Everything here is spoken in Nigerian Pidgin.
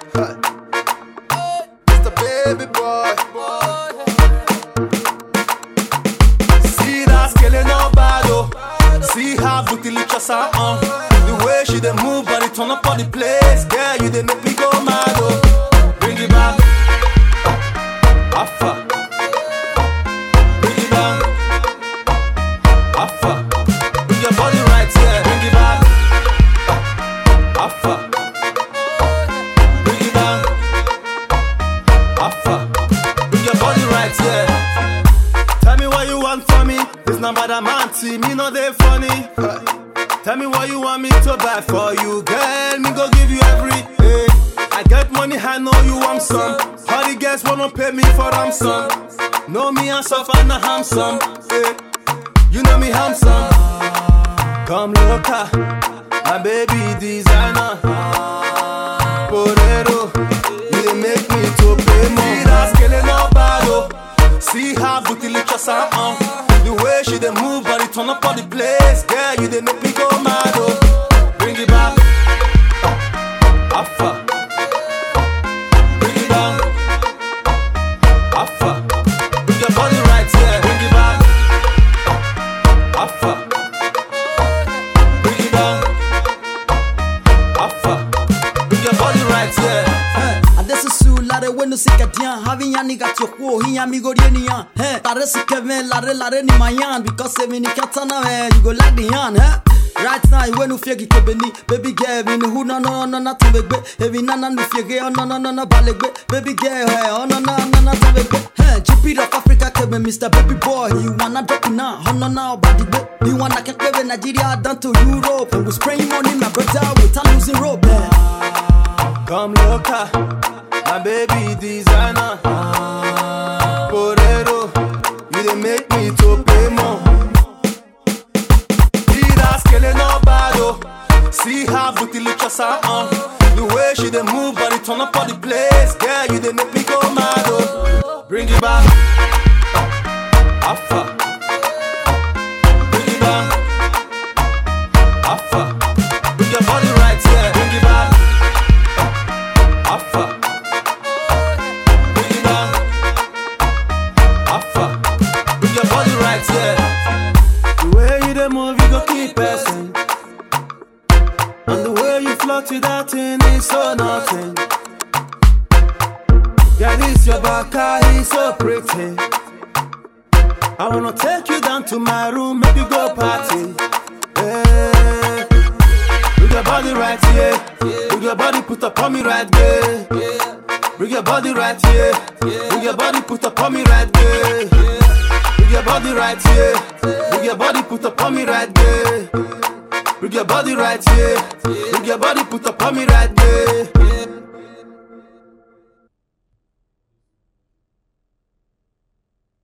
Mr. Baby Boy. See that skele no bad oh. See how booty lift your sound on. The way she dey move body turn up on the place. Girl, you dey make me go mad oh. Bring it back. Alpha. Bring it down. Alpha. Bring your body right here. Bring it back. Alpha. Bring it down. Alpha. Bring your body right here. Tell me what you want from me. It's not bad I'm anti, me no they funny. Tell me what you want me to buy for you, girl. Me go give you every. Hey. I get money, I know you want some. All the girls wanna pay me for ransom. Know me and suffer and handsome. Hey. You know me handsome. Come loca, my baby designer. Porero, you dey make me to pay more. See that skele no bad oh. See how booty lift your sound on. The way she dey move, body turn up on the place. Girl, you dey make me go mad oh. Bring it back, Alpha. Bring it down, Alpha. Bring your body right here. Bring it back, Alpha. Bring it down, Alpha. Bring your body right here. adesusu lare wenu sikadian having yani got your quo he ami go nian hey tare sikeve lare lare ni mayan because se mini katana eh you go like the yan eh Right now, you wenu fiegi kebeni Baby girl, me ni hu no no no na tubegbe Evi na na nu fiege, oh no no no na balegbe Baby girl, hey, oh no no no na tubegbe Hey, GP of Africa kebe Mr. Baby Boy You wanna drop it now, oh no no body gbe You wanna get kebe Nigeria down to Europe And we spraying money, my brother, without losing rope eh. Come loca, my baby designer. Porero, you dey make me to pay more. See that skele no bad oh. See how booty lift your sound on. The way she dey move, body turn up on the place. Girl, you dey make me go mad oh. Bring it back, Alpha. Bring it down, Alpha. Bring your body right here. Bring it back. Alpha. Bring it down. Alpha. Bring your body right here. The way you dey move, you go keep person. And the way you float to that thing is so nothing. Yeah, this your back, is so pretty. I wanna take you down to my room, make you go party. Yeah. Bring your body right here. Bring your body put up on me right there. Bring your body right here. Bring your body put up on me right there. Bring your body right here. Bring your body put up on me right there. Bring your body right here. Bring your body put up on me right there.